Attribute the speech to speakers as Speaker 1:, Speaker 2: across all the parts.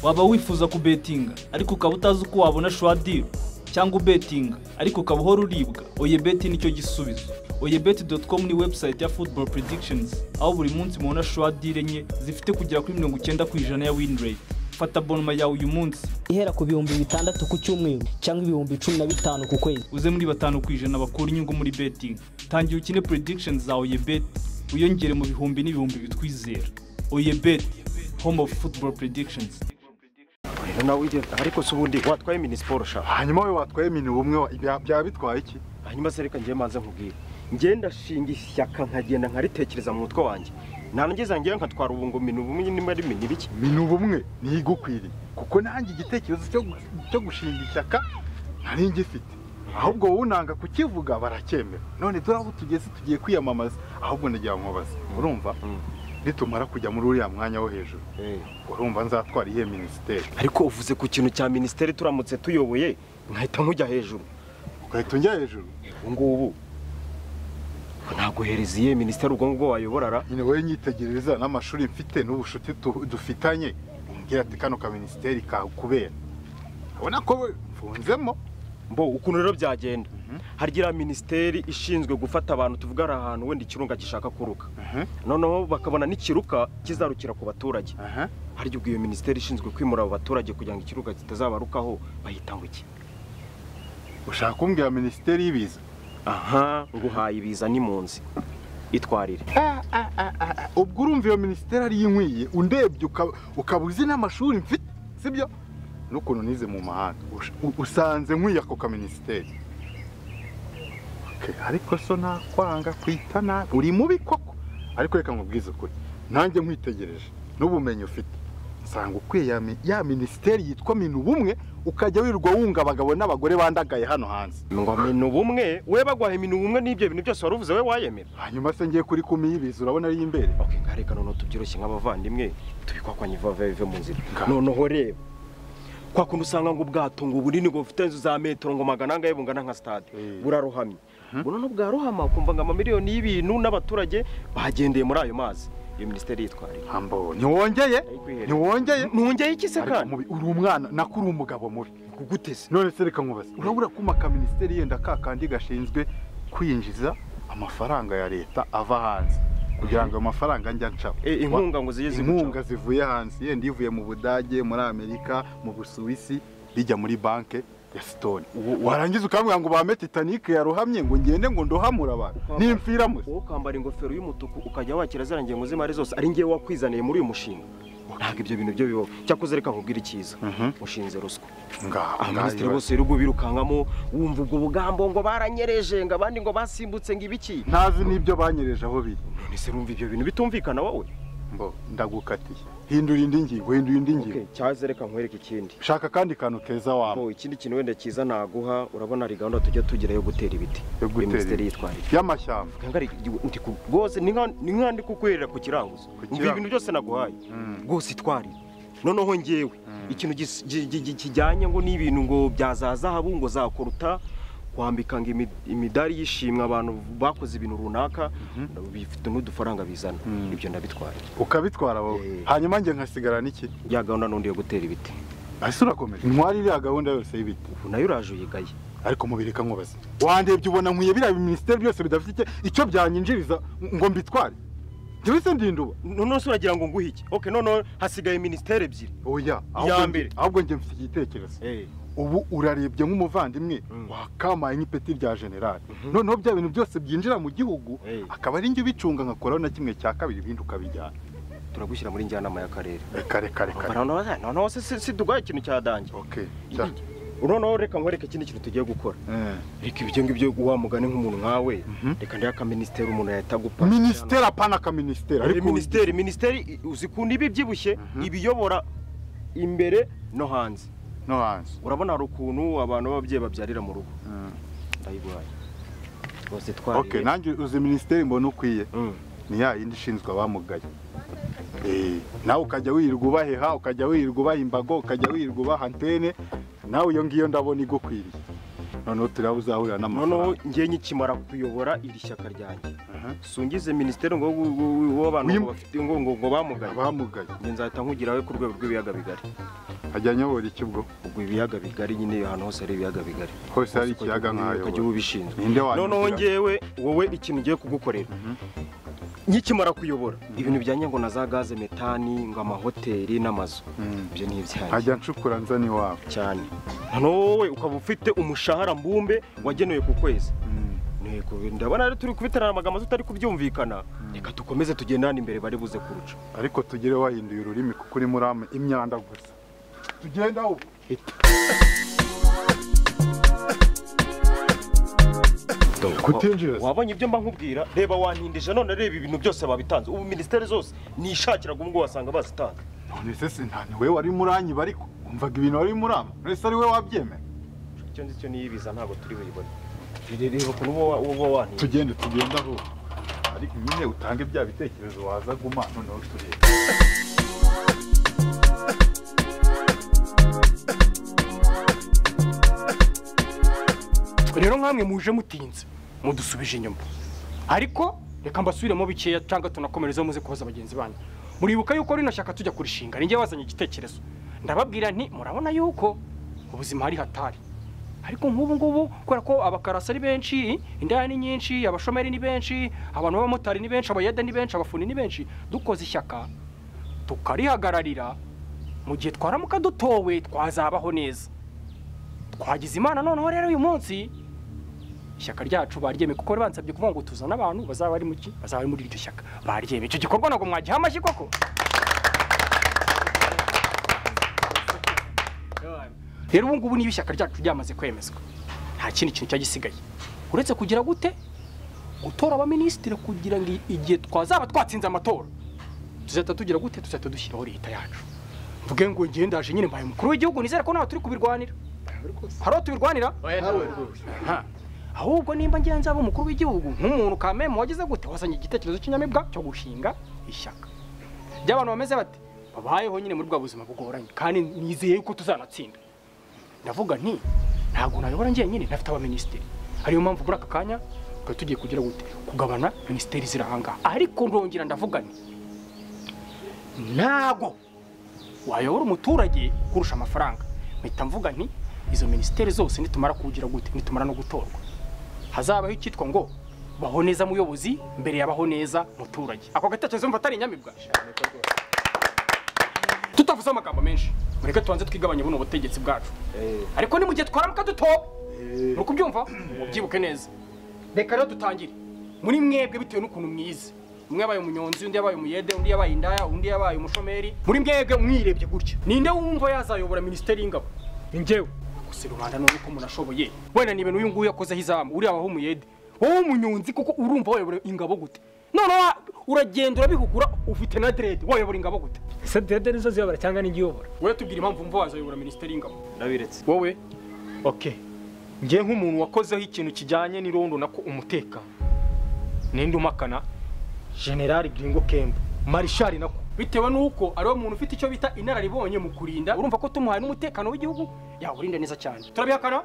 Speaker 1: waba wifuza kubetinga ariko ukaba utazi uko wabona shuwadiri cyangwa ubetinga ariko ukaba uhora uribwa oye beti nicyo gisubizo oye beti doti komu ni webusayiti ya futuboro predictions aho buri munsi mubona shuwadiri enye zifite kugera kuri mirongo icyenda ku ijana ya wini reyiti fata bonoma yawe uyu munsi
Speaker 2: ihera ku bihumbi bitandatu ku cyumweru cyangwa ibihumbi cumi na bitanu ku kwezi
Speaker 1: uze muri batanu ku ijana bakura inyungu muri betingi tangira ukine predictions za oye beti wiyongere mu bihumbi n'ibihumbi bitwizera oye beti home of football predictions
Speaker 3: rero nawe ugenda ariko si ubundi watwaye mini siporo shaka
Speaker 4: hanyuma we watwaye mini bumwe wa- bya- byaba bitwaye iki
Speaker 3: hanyuma se reka ngiye manza nkubwire ngenda shinga ishyaka nkagenda nkaritekereza mu mutwe wanjye narangiza ngewe nkatwara ubu ngo mini ubumwe niba ari mini bike
Speaker 4: mini bumwe ntigukwiriye kuko nanjye igitekerezo cyo gu- cyo gushinga ishyaka nari ngifite ahubwo wowe unanga kukivuga baracyemera none dore aho tugeze tugiye kwiyamamaza ahubwo ndagira nkubaze urumva
Speaker 3: Mm.
Speaker 4: nitumara kujya muri uriya mwanya wo hejuru urumva nzatwara iyihe minisiteri
Speaker 3: ariko uvuze ku kintu cya minisiteri turamutse tuyoboye nkahita nkujya hejuru
Speaker 4: ugahita ujya hejuru
Speaker 3: ubu ngubu naguhereza iyihe minisiteri ubwo ngubwo wayoborara
Speaker 4: nyine wowe nyitegereza n'amashuri mfite n'ubucuti tu- dufitanye umbwira ati kano ka minisiteri kakubera urabona ko we mfunzemo
Speaker 3: mbo ukuntu rero byagenda harya minisiteri ishinzwe gufata abantu tuvuga ari ahantu wenda ikirunga gishaka kuruka noneho bakabona n'ikiruka kizarukira ku baturage
Speaker 4: aha
Speaker 3: harya ubwo iyo minisiteri ishinzwe kwimura abo baturage kugira ngo ikiruka kitazabarukaho bahita ngo iki
Speaker 4: ushaka kumbwira minisiteri y'ibiza
Speaker 3: aha nguhaye ibiza n'impunzi itwarire
Speaker 4: Ah, ah, ah, ah, ah. ubwo urumva iyo minisiteri ari inkwiye undebye uka- ukaba uzi n'amashuri mfite sibyo n'ukuntu nize mu mahanga Ush- u- usanze nkwiye ako ka minisiteri Okay, ariko so nakwanga kwita nabi uri mubi koko ariko reka nkubwize ukuri nanjye nkwitegereje n'ubumenyi ufite nsanga ukwiye ya mi- ya minisiteri yitwa minu ubumwe ukajya wirirwa wunga abagabo n'abagore bandagaye hano hanze
Speaker 3: ngo minu ubumwe we bagwaha minu ubumwe n'ibyo bintu byose wari uvuze we wayemera
Speaker 4: hanyuma se ngiye kuri kumi y'ibiza urabona ari imbere
Speaker 3: ok nka reka noneho tubyiroshye nk'abavandimwe tubikwakwanye vava bive mu nzira
Speaker 4: Nga.
Speaker 3: noneho reba kwa kuntu usanga ngo ubwato ngo ubunini ngo bufite inzu za metero ngo magana angahe bungana nka stade
Speaker 4: Eh.
Speaker 3: burarohamye buno no bwarohama ukumva ngo amamiliyoni y'ibintu n'abaturage bagendeye muri ayo mazi iyo minisiteri yitwarira
Speaker 4: hambo ntiwongeye
Speaker 3: Ndayiguhereza.
Speaker 4: ntiwongeye
Speaker 3: ntungeye iki se
Speaker 4: Ariko
Speaker 3: kandi
Speaker 4: mubi uri umwana nako uri umugabo mubi
Speaker 3: kuguteze
Speaker 4: none se reka nkubaze urabura kuma ka minisiteri yenda ka kandi gashinzwe kwinjiza amafaranga ya leta ava hanze kugira ngo ayo mafaranga njya ncaho
Speaker 3: Eh, inkunga ngo zijye zigucaho.
Speaker 4: inkunga zivuye hanze yenda ivuye mu budage muri amerika mu busuwisi bijya muri banke ya sitoni warangiza ukambwira ngo bame titanic yarohamye ngo ngende ngo ndohamure abantu nimfiramo
Speaker 3: wowe ukambara ingofero y'umutuku ukajya wakira ziriya ngengo z'imari zose ari ngewe wakwizaniye muri uyu mushinga ntabwo ibyo bintu byo bibaho cyakoze reka nkubwire icyiza ushinze ruswa
Speaker 4: ngaho
Speaker 3: abaminisitiri
Speaker 4: ngaho
Speaker 3: bose birirwa birukankamo wumva ubwo bugambo ngo baranyereje ngo abandi ngo basimbutse ngo ibiki
Speaker 4: ntazi n'ibyo banyereje aho biri
Speaker 3: none se rumva ibyo bintu bitumvikana wowe
Speaker 4: mbo ndagukatiye hindura indi ngingo hindura indi ngingo
Speaker 3: cyaze reka nkwereke ikindi
Speaker 4: shaka kandi kantu keza waba
Speaker 3: Bo, ikindi kintu wenda cyiza naguha urabona ari gahunda tujya tugira yo gutera ibiti
Speaker 4: Yo gutera
Speaker 3: minisiteri
Speaker 4: ibiti.
Speaker 3: yitwarira
Speaker 4: y'amashyamba
Speaker 3: rwose ni nka- ni nka ndi kukwerera ku kiranguzo ngo
Speaker 4: kiranguzo.
Speaker 3: ibintu byose naguhaye
Speaker 4: Mm.
Speaker 3: rwose itwarire noneho ngewe ikintu gis- gi- gi- gi- kijyanye ngo n'ibintu ngo bya za zahabu ngo zakoruta kwambika ngo imi- imidari y'ishimwe abantu bakoze ibintu runaka bifite n'udufaranga bizana ibyo ndabitwara
Speaker 4: ukabitwara wowe
Speaker 3: Eh.
Speaker 4: hanyuma njye nkasigara n'iki
Speaker 3: ya gahunda n'undi yo gutera ibiti
Speaker 4: ese urakomeje ntwari iriya gahunda yose y'ibiti
Speaker 3: ubu nayo uraje uyigaye
Speaker 4: ariko mubiri nkubaze wandebye ubona nkwiye biriya minisiteri byose bidafite icyo- icyo byanyinjiriza ngo mbitware njyewe se ndinduba
Speaker 3: noneho se uragira ngo nguhe iki ok noneho hasigaye minisiteri ebyiri
Speaker 4: oya
Speaker 3: Iya
Speaker 4: ahubwo
Speaker 3: mbere.
Speaker 4: njye- ahubwo njye mfite igitekerezo ubu urarebye nk'umuvandimwe wakamaye nk'ipeti rya generali noneho bya bintu byose byinjira mu gihugu
Speaker 3: Eh.
Speaker 4: akaba ari njye ubicunga ngakoraho na kimwe cya kabiri ibindi ukabijyana
Speaker 3: turagushyira muri njyanama y'akarere
Speaker 4: reka reka reka
Speaker 3: noneho noneho se si- si tuguhaye ikintu cya dange
Speaker 4: okay ja.
Speaker 3: noneho reka nkwereke ikindi kintu tugiye gukora
Speaker 4: eh.
Speaker 3: reka ibyo ngibyo wa mugani nk'umuntu nkawe reka ndiya akaministeri umuntu yahita agupa
Speaker 4: minisiteri apana ka minisiteri
Speaker 3: Eh, minisiteri minisiteri i- uzikunda ibi byibushye ibiyobora imbere no hanze
Speaker 4: no hanze
Speaker 3: urabona hari ukuntu abantu b'ababyeyi babyarira mu rugo ndayiguhaye rwose
Speaker 4: okay
Speaker 3: twariye
Speaker 4: nanjye uzi minisiteri mbona ukwiye
Speaker 3: Mm.
Speaker 4: ni ya yindi ishinzwe abamugaye Eh, nawe ukajya wirirwa ubaheha ukajya wirirwa ubaha imbago ukajya wirirwa ubaha antene nawe iyo ngiyo ndabona igukwiriye noneho turiya uzahurira
Speaker 3: noneho
Speaker 4: n'amafaranga
Speaker 3: njye nyikimara kuyobora iri shyaka ryanjye
Speaker 4: Aha.
Speaker 3: sungize minisiteri ngo ngo- ngo- ngo abantu
Speaker 4: Wim-
Speaker 3: ngo bafite ngo ngo ngo bamugaye
Speaker 4: abamugaye
Speaker 3: njye nzahita nkugeraho ku rwego rw'ibiyaga bigari
Speaker 4: ajya anyobora iki ubwo
Speaker 3: ubwo ibiyaga bigari nyine ahantu hose hari ibiyaga bigari
Speaker 4: hose hari
Speaker 3: Hose ukajya-
Speaker 4: ikiyaga
Speaker 3: ukajya
Speaker 4: nk'ayo
Speaker 3: uba ubishinzwe
Speaker 4: ninde wanyu
Speaker 3: noneho ngewe wowe ikintu ngiye kugukorera nkikimara kuyobora ibintu bijyanye ngo na za gaze metani ngo amahoteli n'amazu ibyo ni ibyanjye
Speaker 4: nkajya ncukura nzana iwabo
Speaker 3: cyane noneho wowe ukaba ufite umushahara mbumbe wagenewe ku kwezi
Speaker 4: Mm.
Speaker 3: Ntego, ndabona rero turi kubitarana amagambo tutari kubyumvikana reka dukomeze tugendane imbere bari buze kuruca
Speaker 4: ariko tugire wahinduye ururimi kuko urimo urama imyanda gusa tugenda ubu kutinjira se?
Speaker 3: wabonye ibyo mba nkubwira reba wantindije none reba ibintu byose babitanze ubu minisiteri zose nishakiraga ubwo wasanga bazitanze
Speaker 4: none se si nta niwe wari muranyiba ariko wumvaga ibintu wari urama uretse ari we wabyemera
Speaker 3: icyo ngicyo niyibiza ntabwo turi buyibone reba reba ukuntu uba wa- uba wantindije
Speaker 4: tugende tugenda aho ariko nyine utange bya bitekerezo waza guma noneho turebe
Speaker 5: rero nkamwe muje mutinze mudusubije inyuma ariko reka mbasubiremo bikeya cyangwa tunakomereze muze kuhoza bagenzi banyu muribuka yuko rino shyaka tujya kurishinga ninjye wazanye igitekerezo ndababwira nti murabona yuko ubuzima hari hatari ariko nk'ubu ngubu kubera ko abakarasi ari benshi indaya ni nyinshi abashomeri ni benshi abantu b'abamotari ni benshi abayede ni benshi abafuni ni benshi dukoze ishyaka tukarihagararira mu gihe twaramuka dutowe twazabaho neza twagize imana noneho rero uyu munsi ishyaka ryacu baryemeye kuko bari bansabye kuvuga ngo tuzane abantu bazaba bari muki bazaba bari muri iryo shyaka baryemeye icyo gikorwa ntabwo mwagiha amashyi koko rero ubu ngubu niba ishyaka ryacu ryamaze kwemezwa nta kindi kintu cyagisigaye uretse kugira gute gutora abaminisitiri kugira ngo igihe twazaba twatsinze amatora tuzahita tugira gute tuzahita dushyiraho leta yacu mvuge ngo njyewe ndaje nyine mbaye umukuru w'igihugu nizere ko nawe turi kubirwanira hari uwo tubirwanira Aha. ahubwo nimba ngiye nzaba umukuru w'igihugu nk'umuntu kameme wagize gute wazanye igitekerezo cy'inyamibwa cyo gushinga ishyaka ry'abantu bameze bate babayeho nyine muri bwa buzima bugoranye kandi nizeye yuko tuzanatsinda ndavuga nti ntabwo nayobora njyenyine ntafite abaminisitiri ariyo mpamvu muri aka kanya twari tugiye kugira gute kugabana minisiteri ziri ahangaha ariko ndongera ndavuga nti ntago wayobora umuturage kurusha amafaranga mpita mvuga nti izo minisiteri zose nitumara kugira gute nitumara no gutorwa hazabaho icyitwa ngo baho neza muyobozi mbere yabaho neza muturage ako gatekerezo mva atari inyamibwa tutavuze amagambo menshi mureke tubanze twigabanye buno butegetsi bwacu ariko ni mu gihe twaramuka dutoba muri kubyumva mubyibuke neza reka rero dutangire muri mwebwe bitewe n'ukuntu mwize umwe yabaye umunyonzi undi yabaye umuyede undi yabaye indaya undi yabaye umushomeri muri mwebwe mwirebye gutya ninde wumva yazayobora minisiteri y'ingabo ni njyewe gusa rubanda none ko umuntu ashoboye wenda ni ibintu uyu nguyu yakozeho izamu uriya waho umuyede wowe umunyonzi kuko urumva wayobora ingabo gute noneho wa- uragenda urabihugura ufite na derede wayobora ingabo gute
Speaker 6: ese dede nizo ziyobora cyangwa n'igiyobora
Speaker 5: wowe tubwira impamvu wumva wazayobora minisiteri y'ingabo
Speaker 3: ndabiretse
Speaker 5: wowe oke njye nk'umuntu wakozeho ikintu kijyanye n'irondo nako umutekano ninde umakana generali giringo kembo marishari nako bitewe n'uko ariwe muntu ufite icyo bita inararibonye mu kurinda urumva ko tumuhaye n'umutekano w'igihugu yawurinda neza cyane turabihakana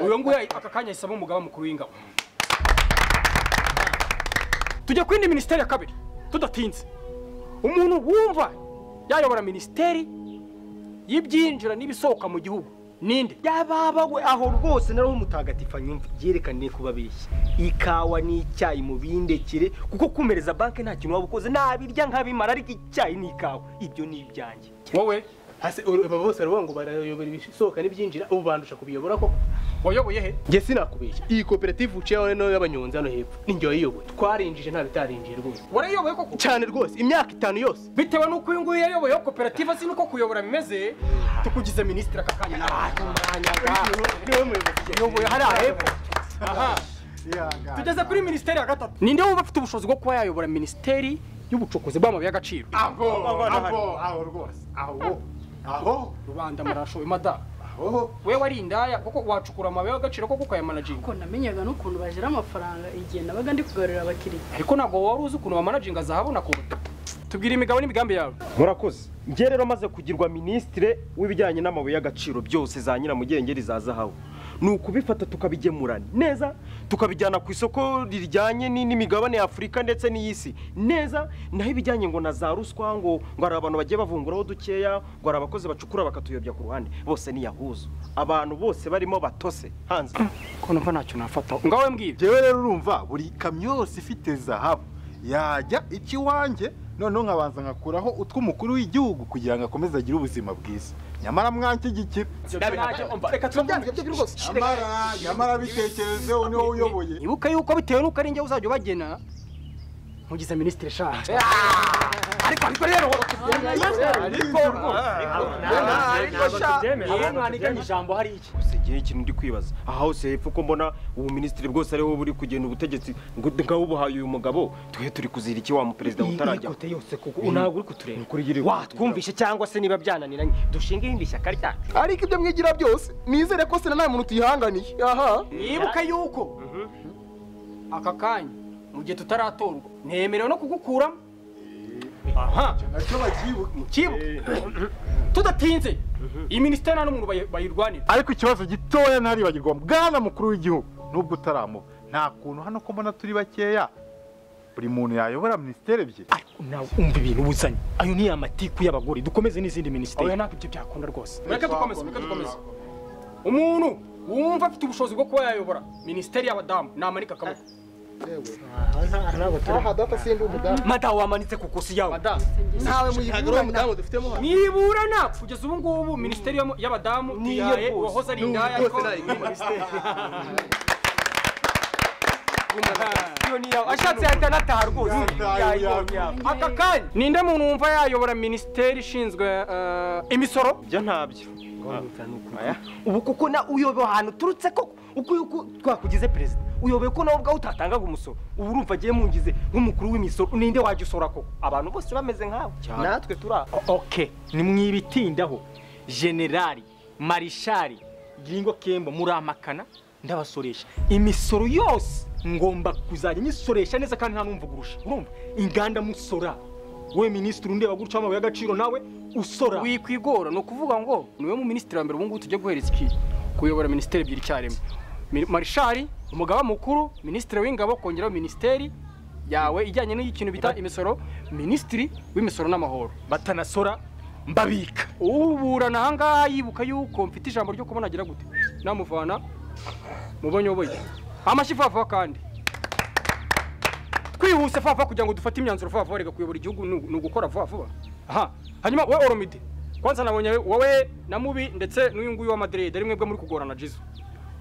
Speaker 5: uyu nguyu aka kanya yisaba umugaba mukuru w'ingabo tujya ku yindi minisiteri ya kabiri tudatinze umuntu wumva yayobora minisiteri y'ibyinjira n'ibisohoka mu gihugu ninde
Speaker 7: yababa we aho rwose nari umutagatifa nyumva byerekaniye kuba abeshya ikawa n'icyayi mu bindekere kuko kumereza banki nta kintu waba ukoze nabirya nkabimara ariko icyayi n'ikawa ibyo ni ibyanjye
Speaker 5: wowe
Speaker 8: hasi uru- aba bose baravuga ngo barayobora ibisohoka n'ibyinjira ubu bandusha kubiyobora koko
Speaker 5: wayoboye he
Speaker 8: njye sinakubeshya iyi koperative uciyeho niyo y'abanyonzi hano hepfo ni njye wayiyoboye twarinjije nta bitarinjiye rwose
Speaker 5: warayoboye koko
Speaker 8: cyane rwose imyaka itanu yose
Speaker 5: bitewe n'uko uyu nguyu yayoboye koperative azi n'uko kuyobora bimeze tukugize minisitiri aka kanya nawe
Speaker 8: niwe muyobozi
Speaker 5: uyoboye hariya hepfo aha tugeze kuri minisiteri ya gatatu ninde wumva afite ubushobozi bwo kuba yayobora minisiteri y'ubucukuzi bw'amabuye y'agaciro
Speaker 4: aho aho aho rwose aho aho
Speaker 5: rubanda murashoye madamu
Speaker 4: aho
Speaker 5: we wari indaya kuko wacukura amabuye y'agaciro koko ukayamanaginga
Speaker 9: ko namenyaga n'ukuntu bagira amafaranga igihe nabaga ndi kugarurira abakiriya
Speaker 5: ariko ntabwo wari uzi ukuntu bamanaginga zahabona kuruta tubwira imigabo n'imigambi yawe
Speaker 3: murakoze nge rero amaze kugirwa minisitire w'ibijyanye n'amabuye y'agaciro byose za nyiramugengeri za zahabu ni ukubifata tukabigemura neza tukabijyana ku isoko rijyanye ni- n'imigabane y'afurika ndetse n'iy'isi neza naho ibijyanye ngo na za ruswa ngo ngo hari abantu bagiye bavunguraho dukeya ngo hari abakozi bacukura bakatuyobya ku ruhande bose ni yahuzu abantu bose barimo batose hanze
Speaker 5: ko numva ntacyo nafata ngaho we mbwira
Speaker 4: jewe rero urumva buri kamyo yose ifite zahabu yajya ikiwanjye noneho nkabanza nkakuraho utw'umukuru w'igihugu kugira ngo akomeze agire ubuzima bwiza nyamara mwanshyigikira
Speaker 5: reka tubabwire
Speaker 4: nyamara nyamara bitekerezeho niho uyoboye
Speaker 5: ibuka yuko bitewe n'uko ari njye uzajya ubagena nkugize minisitiri shaha ariko ariko rero ariko ariko
Speaker 6: tubyemera,
Speaker 5: shaha
Speaker 6: ntabwo
Speaker 5: mwanikanye
Speaker 6: tubyemera.
Speaker 5: ijambo hari iki
Speaker 3: gusa igihe ikintu ndi kwibaza aha hose hepfo ko mbona ubu minisitiri bwose ariho buri kugenda ubutegetsi ngo nk'abubuhaye uyu mugabo twe turi kuzira iki wa mu perezida utarajya
Speaker 7: ikote yose kuko ntabwo uri kutureba
Speaker 3: watwumvishe
Speaker 7: watwumvishe cyangwa se niba byananiranye dushinge irindi shyaka ryacu
Speaker 8: ariko ibyo mwigira byose nizere ko sena nta muntu tuyihanganiye aha
Speaker 5: nibuka yuko aka kanya mu gihe tutaratorwa nemerewe no kugukuramo aha
Speaker 4: nacyo bakibuka
Speaker 5: kibuka tudatinze iyi minisiteri nta n'umuntu bayi- bayirwanira
Speaker 4: ariko ikibazo gitoya ntaribagirwa bwana mukuru w'igihugu nubwo utaramuha nta kuntu hano ko mbona turi bakeya buri muntu yayobora minisiteri ebyiri
Speaker 7: ariko nawe umva ibintu uzanye ayo ni amatiku y'abagore dukomeze n'izindi minisiteri
Speaker 5: oya ntabwo ibyo byakunda rwose mureke dukomeze mureke dukomeze umuntu wumva afite ubushobozi bwo kuba yayobora minisiteri y'abadamu namanika akaboko
Speaker 9: ntabwo
Speaker 7: madamu wamanitse ku kosi yawe
Speaker 8: madamu ntawe muyibura ntawe mudamu dufitemo hano
Speaker 5: nibura napfa kugeza ubu ngubu minisiteri y'amo- y'abadamu
Speaker 7: Niyo
Speaker 5: ihaye
Speaker 7: rwose.
Speaker 5: uwahoze ari
Speaker 8: N'ubu
Speaker 5: indaya
Speaker 8: rwose
Speaker 5: ariko
Speaker 8: nayo ikunda
Speaker 5: iyo ni yawe ashatse yahita anataha rwose yayibonye yawe. aka kanya ninde muntu wumva yayobora minisiteri ishinzwe eh, imisoro
Speaker 3: ibyo ntabyo
Speaker 7: ubu kuko na uyobewe ahantu uturutse koko uko yuko twakugize perezida uyobewe ko nawe ubwawe utatangaga umusoro ubu urumva agiye mungize nk'umukuru w'imisoro ninde wajya usora koko abantu bose bameze nkawe natwe turi aho oke nimwibitindaho generali marishari giringo kembo muramakana ndabasoresha imisoro yose ngomba kuzajya nyisoresha neza kandi nta n'umvugurusha urumva inganda musora we minisitiri undeba gutyo w'amabuye y'agaciro nawe usora
Speaker 5: wikwigora ni ukuvuga ngo niwe mu minisitiri wa mbere ubungubu tujya guhereza iki kuyobora minisiteri ebyiri icyarimwe Mi- marishari umugaba mukuru minisitiri w'ingabo kongeraho minisiteri yawe ijyanye n'ikintu bita imisoro minisitiri w'imisoro n'amahoro
Speaker 7: batanasora mbabika
Speaker 5: uburana ahangaha yibuka yuko mfite ijambo ryo kubona agira gute namuvana mu banyoboye amashyi fafa kandi twihuse fafa kugira ngo dufate imyanzuro fafa reka kuyobora igihugu ni ni ugukora vuba vuba aha hanyuma we oromide kwanza nabonye wowe na mubi ndetse n'uyu nguyu wa madrid ari mwebwe muri kugorana jizo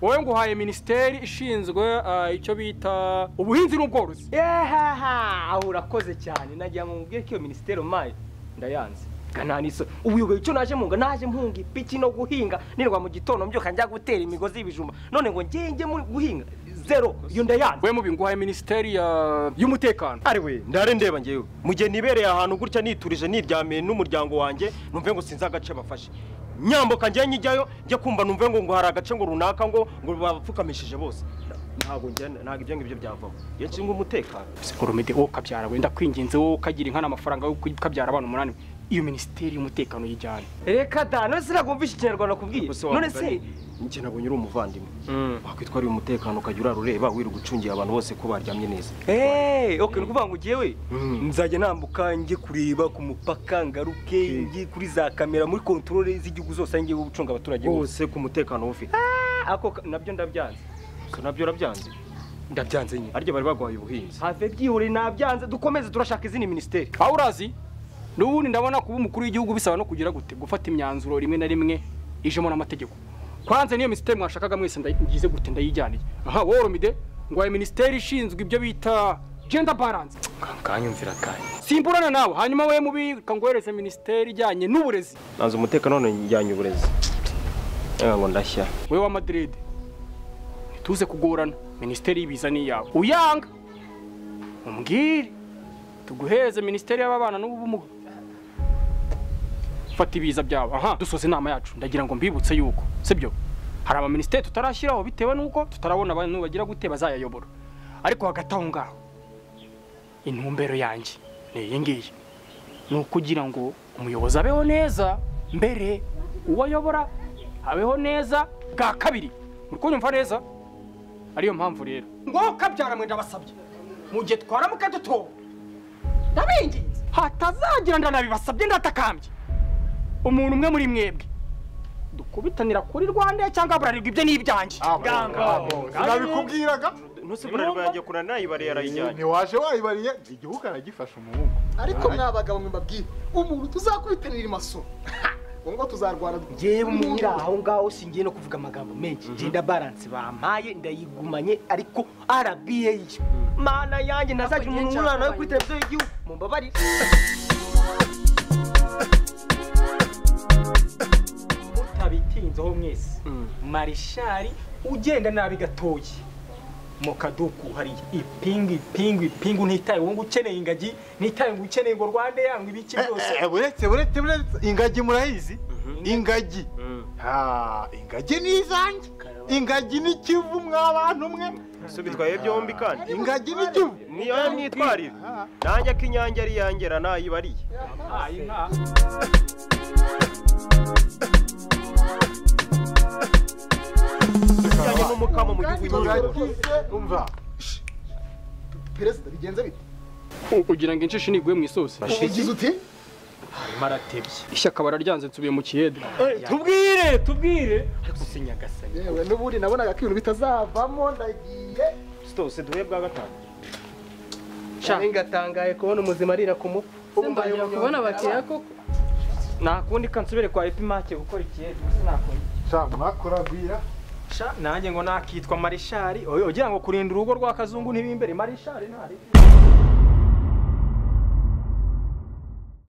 Speaker 5: wowe nguhaye minisiteri ishinzwe ah, icyo bita ubuhinzi n'ubworozi
Speaker 7: Ehaha, aho urakoze cyane nagira ngo mubwire ko iyo minisiteri umpaye ndayanze kananisoro ubuyoboye icyo naje munga naje mpunga ipiki no guhinga nirwa mu gitondo mbyuka njya gutera imigozi y'ibijumba none ngo njye njye muri guhinga zero iyo ndayanze
Speaker 5: we mubi nguhaye minisiteri ya- y'umutekano
Speaker 3: ari we ndare ndeba ngewe mu gihe nibereye ahantu gutya niturije niryamiye n'umuryango wanjye numve ngo sinzi agace bafashe nyambuka njye nyijyayo njye kumva numve ngo ngo hari agace ngo runaka ngo ngo bapfukamishije bose ntabwo njye ntabwo ibyo ngibyo byavamo iyo nshinga umutekano
Speaker 5: oromide wowe ukabyara wenda kwinginze wowe ukagira inka n'amafaranga yo kukabyara abana umunani iyo minisiteri y'umutekano yijyane
Speaker 7: reka da none sinagumvisha ikinyarwanda kubwiye
Speaker 3: Gusa
Speaker 7: none
Speaker 3: wamugani,
Speaker 7: se
Speaker 3: njye nabonye uri umuvandimwe wakwitwara uyu mutekano ukajya urara ureba wirirwa ucungiye abantu bose ko baryamye neza
Speaker 7: eee ok ni ukuvuga ngo jyewe
Speaker 3: Mm.
Speaker 7: nzajya nambuka njye kureba ku mupaka ngaruke njye kuri za kamera muri kontorore z'igihugu zose njye gucunga abaturage bose
Speaker 3: bose ku mutekano wowe ufite
Speaker 7: ako ka- nabyo ndabyanze
Speaker 3: gusa nabyo urabyanze
Speaker 7: ndabyanze nyine
Speaker 3: arya bari baguhaye ubuhinzi
Speaker 7: have byihoreye nabyanze dukomeze turashaka izindi minisiteri
Speaker 5: aho urazi n'ubundi ndabona kuba umukuru w'igihugu bisaba no kugira gute gufata imyanzuro rimwe na rimwe ijemo n'amategeko kwanze niyo minisiteri mwashakaga mwese nda- ngize gute ndayijyaniye aha wowe oromide nguhaye minisiteri ishinzwe ibyo bita gender balance
Speaker 7: kanyumvira kanya
Speaker 5: simburana nawe hanyuma wowe mubi kanguhereze minisiteri ijyanye n'uburezi
Speaker 3: nanze umutekano none njyanye uburezi reka ngo ndashya
Speaker 5: wowe wa madrid ntituze kugorana minisiteri y'ibiza ni iyawe uyanga umbwire tuguheze minisiteri y'ababana n'ubumuga fata ibiza byabo aha dusoza inama yacu ndagira ngo mbibutse yuko sibyo hari abaminisiteri tutarashyiraho bitewe n'uko tutarabona abantu bagira gute bazayayobora ariko hagati aho ngaho intumbero yanjye ni iyi ngiyi ni ukugira ngo umuyobozi abeho neza mbere uwo ayobora abeho neza bwa kabiri muri kunyumva neza ariyo mpamvu rero ngo kabyara mwe ndabasabye mu gihe twara mukadutora ndabinginze hatazagira ndanabibasabye ndatakambye umuntu umwe muri mwebwe dukubitanira kuri rwanda cyangwa burarirwa ibyo ni ibyanjye
Speaker 4: nabikubwiraga
Speaker 3: ntuse burariba yajya kurana nayibariye arayijyanye
Speaker 4: ntiwaje wayibariye igihugu aragifasha umuhungu
Speaker 10: ariko mwa bagabo mwe mbabwire umuntu tuzakubitanira imasoro ngo ngo tuzarwana
Speaker 7: ngewe umunyira aho ngaho singiye no kuvuga amagambo menshi ngenda balance bampaye ndayigumanye ariko RBA yo mana yanjye ntazagira umuntu umwana we kuri televiziyo y'igihugu mumbabarire
Speaker 5: mutabitinzeho mwese marishari ugenda nabi gatoya mu kaduku hariya ipingu ipingu ipingu ntitaye uwo ngo ukeneye ingagi ntitaye ngo ukeneye ngo rwande yangwe ibiki byose
Speaker 4: Eh, eh, buretse buretse buretse ingagi murayizi ingagi Ah, ingagi ni izanjye ingagi ni kivu mwa bantu mwe
Speaker 3: so bitwaye byombi kandi
Speaker 4: ingagi ni kivu
Speaker 3: niyo myitwarire nanjye ko inyange ari yangera nayibariye ijyanye n'umukamo mu gihugu cy'u
Speaker 4: turagize umva
Speaker 10: perezida bigenze bite
Speaker 8: ugira ngo injishi niguye mu isosi
Speaker 10: ugize uti
Speaker 8: ishyaka bararyanze nsubiye mu kiyede
Speaker 5: tubwire tubwire
Speaker 10: yewe n'ubundi nabonaga ko ibintu bitazavamo ndagiye
Speaker 3: stose duhe bwa gatanu
Speaker 8: cyane ngatangaye kubona umuzima arira ku mutwe
Speaker 9: se mbagira kubona abakiriya koko
Speaker 5: nakundi kansubire kwa epimake gukora ikiyede gusa nakora
Speaker 4: sha mwakuragwira
Speaker 5: sha nanjye ngo nakitwa marishari oya ugira ngo kurinda urugo rwa kazungu ntibimbere marishari ntari